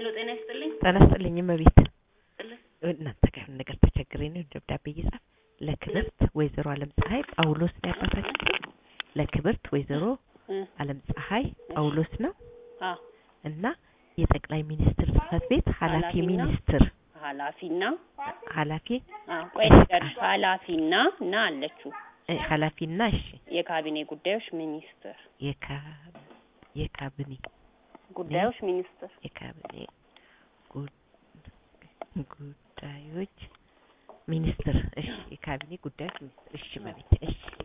ሄሎ ጤና ይስጥልኝ። ጤና ይስጥልኝ እመቤት። ጥልህ እናንተ ጋር የሆነ ነገር ተቸግሬ ነው ደብዳቤ እየጻፍ ለክብርት ወይዘሮ አለም ፀሐይ ጳውሎስ ነው ያባታችን ስም። ለክብርት ወይዘሮ እ አለም ፀሐይ ጳውሎስ ነው አ እና የጠቅላይ ሚኒስትር ጽህፈት ቤት ኃላፊ ኃላፊና ሚኒስትር ኃላፊና ኃላፊ አ ቆይ ልንገርሽ፣ ኃላፊና እና አለችው እ ኃላፊና እሺ የካቢኔ ጉዳዮች ሚኒስትር የካ የካቢኔ ጉዳዮች ሚኒስትር የካቢኔ ጉ- ጉዳዮች ሚኒስትር እሺ የካቢኔ ጉዳዮች ሚኒስትር እሺ እመቤቴ እሺ